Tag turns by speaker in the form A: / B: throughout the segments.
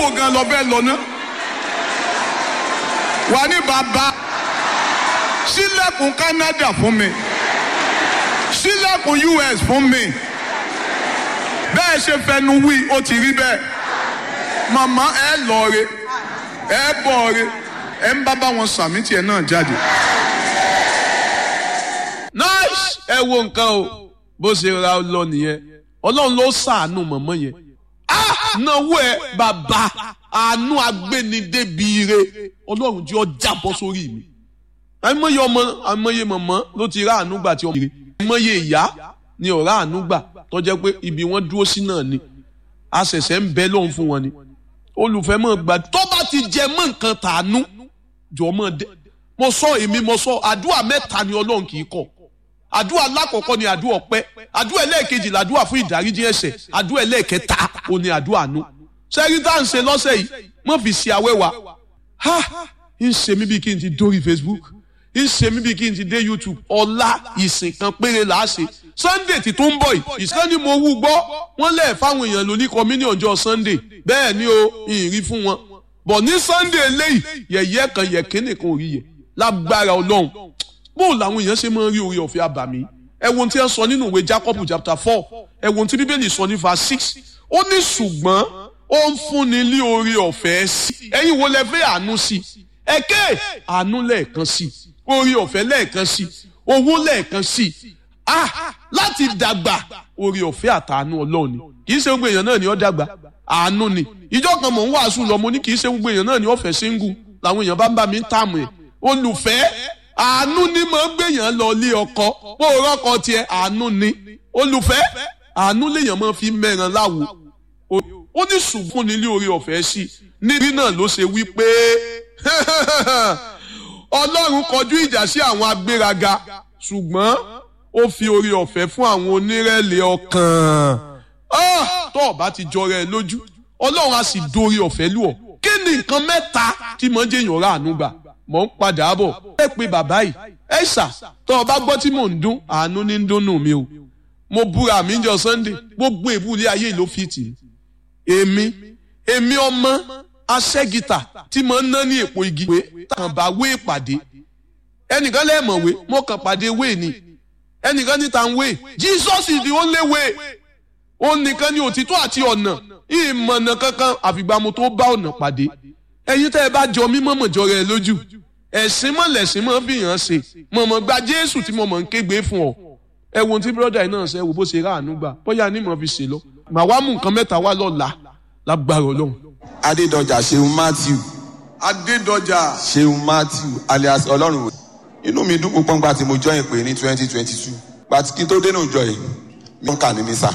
A: wo gan lọ fẹ́ lọ náà wà ní bàbá ṣílẹ̀kùn Canada fún mi ṣílẹ̀kùn US fún mi bẹ́ẹ̀ ṣe fẹnu wí ó ti rí bẹ́ẹ̀ màmá ẹ lọ re ẹ bọ̀ re ẹ ń bá bá wọn sàmì tiẹ̀ náà jáde.
B: nice ẹ wo nǹkan o bó ṣe ra lọ nìyẹn ọlọ́run ló ṣàánú mọ̀mọ́ yẹn náwó ẹ bàbá àánú agbénidébíire ọlọ́run jẹ́ ọ jábọ́ sórí mi àìmọye ọmọ àìmọye mọ̀mọ́ ló ti rá àánú gbà tí ọmọ rẹ̀ àìmọye ìyá ni ọ̀rá àánú gbà tó jẹ́ pé ibi wọ́n dúró sí náà ni a ṣẹ̀ṣẹ̀ ń bẹ lóhùn fún wọn ni olùfẹ́ mọ̀ gbà tó bá ti jẹ mọ́ nǹkan tàánú jọ mọ́ dẹ́ mo sọ èmi mo sọ àdúrà mẹ́ta ni ọlọ́run kì í kọ̀ àdúrà alákọ̀ọ́kọ́ ni àdúrà ọpẹ́ àdúrà ẹlẹ́ẹ̀kejì làdúrà fún ìdáríjì ẹ̀ṣẹ̀ àdúrà ẹlẹ́ẹ̀kẹta ò ní àdúrà àánú sẹ́yìn tá à ń ṣe lọ́sẹ̀ yìí mọ̀ fi ṣe àwẹ́wà ha ń ṣe mí bí kí n ti dórí Facebook ń ṣe mí bí kí n ti dé YouTube ọ̀la ìsìn kan péré là á ṣe Sunday tí tó ń bọ̀ yìí ìsìkan ni mo wú gbọ́ wọ́n lẹ̀ fáwọn èèyàn lóní kọ́mínì ọjọ́ Sunday bẹ́ẹ̀ ni o ìrìn fún wọn bọ̀ ní Sunday eléyìí yẹ̀yẹ́ kan yẹ̀kínì kan ò rí yẹ lágbára Ọlọ́run bó làwọn èèyàn ṣe máa ń rí orí ọ̀fẹ́ àbàmì ẹ wo ohun tí wọ́n sọ nínú ìwé Jacob chapter four ẹ wo ohun tí Bíbélì sọ ní verse six ó ní ṣùgbọ́n ó ń fúnni ní orí ọ̀fẹ́ sí ẹ̀yin wo lẹ fẹ́ àánú sí ẹ̀kẹ́ àánú lẹ́ẹ̀kan sí orí ọ̀fẹ́ lẹ́ẹ̀kan sí owó lẹ́ẹ̀kan sí ah láti dàgbà orí ọ̀fẹ́ àtàánú Ọlọ́run ni kì í ṣe gbogbo èèyàn náà ni ó dàgbà àánú ni ìjọ kan mò ń wàásù lọ mo ní kì í ṣe gbogbo èèyàn náà ni ó fẹ́ síngù làwọn èèyàn bá ń bá mi ń tààmù ẹ̀ olùfẹ́ àánú ni mo ń gbèyàn lọ lé ọkọ bó o rọkọ tiẹ̀ àánú ni olùfẹ́ àánú lèèyàn máa fi mẹ́ran láwo ó ní ṣùgbọ́n nílé orí ọ̀fẹ́ sí níbí náà ló ṣe wí pé ọlọ́run kọjú ìjà sí àwọn agbéraga ṣùgbọ́n ó fi orí ọ̀fẹ́ fún àwọn onírẹ̀lẹ̀ ọkàn tó o bá ti jọra ẹ lójú ọlọ́run á sì dorí ọ̀fẹ́ lù ọ́ kí ni nǹkan mẹ́ta tí mo ń jẹ́yàn rà àánú gbà mò ń padà bọ̀ ẹ pé bàbá yìí ẹ ṣà tó o bá gbọ́ tí mò ń dún àánú ní ń dúnnù mi o mo búra mi jọ Sunday gbogbo ìbúlé ayé ló fi tì í èmi èmi ọmọ aṣẹ́gìtà tí mo ń ná ní èpo igi wé tàn bá wé ìpàdé ẹnìkan lẹ́ẹ̀mọ̀wé mo kàn pàdé wé ni ẹnìkan ní tàn wé Jesus is the only way òun nìkan ni òtítọ́ àti ọ̀nà ìmọ̀nà kankan àfìgbà mo tó bá ọ̀nà pàdé ẹ̀yin tẹ́ ẹ bá jọ mímọ́ mọ̀jọ rẹ lójú ẹ̀sìn mọ̀ lẹ̀sìn mọ̀ fi hàn ṣe mọ̀mọ́ gba Jésù tí mo mọ̀ ń kégbe fún ọ ẹ wo tí bírọ́dà yìí náà ṣe wò bó ṣe ráàánú gbà bóyá ní mọ̀ fi ṣe lọ màá wá mú nǹkan mẹ́ta wá lọ́la lágbára Ọlọ́run.
C: Adédọjà Ṣeun Matthew
A: Adédọjà
C: Ṣeun Matthew alias Ọlọ́run inú mi dùn púpọ̀ nígbà tí mo join pé ní twenty twenty two gbàtí kí n tó dénú ìjọ yìí mi ń kà ní mísà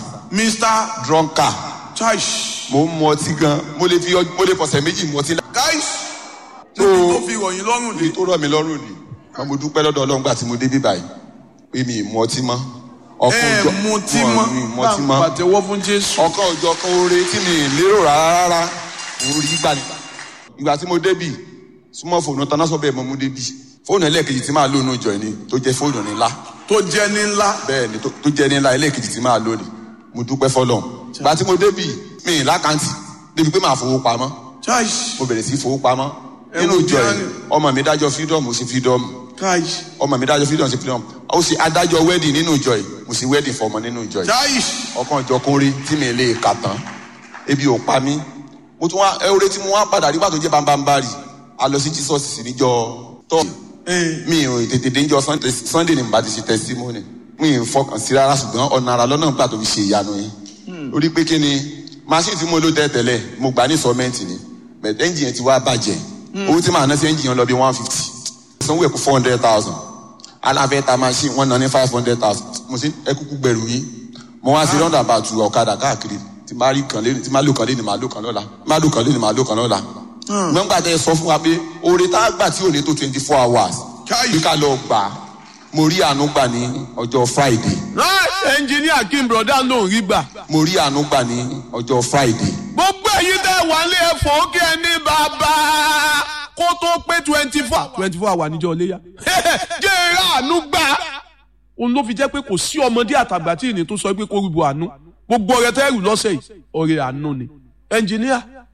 A: Mr.
C: drunker
A: Chaish
C: mo ń mu ọtí gan mo lè fi mo lè fọ̀sẹ̀ méjì mu ọtí.
A: guys
C: So-
A: níbi tó fi ròyìn lọ́rùn dé
C: èyí tó rọ̀ mí lọ́rùn ni wọn mo dúpẹ́ lọ́dọ̀ Ọlọ́run gbà tí mo débí báyìí pé mi ì mu ọtí mọ́. ọkàn
A: ẹ
C: òjò-
A: mutí
C: wọn-
A: mọ́
C: mi ì mu ọtí mọ́.
A: pàtẹ́wọ́ fún Jésù.
C: ọkàn òjò kan oore tí mi ì lérò rárá rárá mo rí gbà ní. ìgbà tí mo débì súnmọ́ fóònù tán náà sọ bẹ́ẹ̀ mo mú débì fóònù ẹlẹ́ẹ̀kejì tí máa lónú ìjọ ni tó jẹ́ fóònù ńlá
A: tó jẹ́ ní ńlá
C: bẹ́ẹ̀ ni tó tó jẹ́ ní ńlá ẹlẹ́ẹ̀kejì tí máa lónìí mo dúpẹ́ fọlọ́n ìgbà tí mo débì mi ì lákàntì débi pé màá fowó pamọ́
A: Chaish
C: mo bẹ̀rẹ̀ sí fowó pamọ́
A: Ẹ
C: nínú
A: wo
C: ìjọ
A: díẹ̀
C: yìí
A: ni.
C: ọmọ mi dájọ́ freedom mo ṣe freedom
A: Chaish
C: ọmọ mi dájọ́ freedom ṣe freedom ó sì adájọ́ wedding nínú ìjọ yìí mo sì wedding fọmọ nínú ìjọ yìí
A: Chaish
C: ọkàn ìjọ kún rí tí mi lè kà tán ebi ò pa mí mo tún wá ẹwúrẹ́ tí mo wá padà rí pàtó jẹ́ bambambari a lọ sí Jesus sí níjọ tọ́
A: ẹ
C: mi ò tètè dé níjọ Sunday Sunday ni mo bá ti ṣe testimony mi ò fọkàn sí rárá ṣùgbọ́n ọ̀nà ara lọ́nà nígbà tó fi ṣe ìyanu yìí orí pé kí ni machine tí mo lò tẹ́ tẹ́lẹ̀ mo gbà ní sọ́mẹ́ǹtì ni but engine yẹn ti wá bàjẹ́ owó tí màá ná sí engine yẹn lọ bí one fifty sanwó ẹ̀kú four hundred thousand aláfẹ́ ta machine wọ́n ná ní five hundred thousand mo sì ẹkúkú gbẹ̀rù yín mo wá sí round about ọ̀kadà káàkiri tí máa rí kan lé tí máa lò kan lé ní máa lò kan lọ́la máa lò kan lé ní máa lò kan lọ́la gbọ́ngbà tẹ sọ fún wa pé oore tá a gbà tí ò ní tó twenty four hours
A: Káyì.
C: bí ká lọ gbà á mo rí àánú gbà ní ọjọ́ friday
B: ẹnjìníà Kim broda ló ń rí gbà.
C: mo rí àánú gbà ní ọjọ́ friday
B: gbogbo èyí tẹ́ wà lé ẹ̀fọ́ kí ẹ ní bàbá kó tó pé twenty four twenty four àwà níjọ́ léyà jẹ́ eré àánú gbà. òun ló fi jẹ́ pé kò sí ọmọdé àtàgbà tí ìní tó sọ pé kó rúbọ àánú gbogbo ọ̀rẹ́ tẹ́ rù lọ́sẹ̀ yìí ọ̀rẹ́ àánú ni ẹnjìníà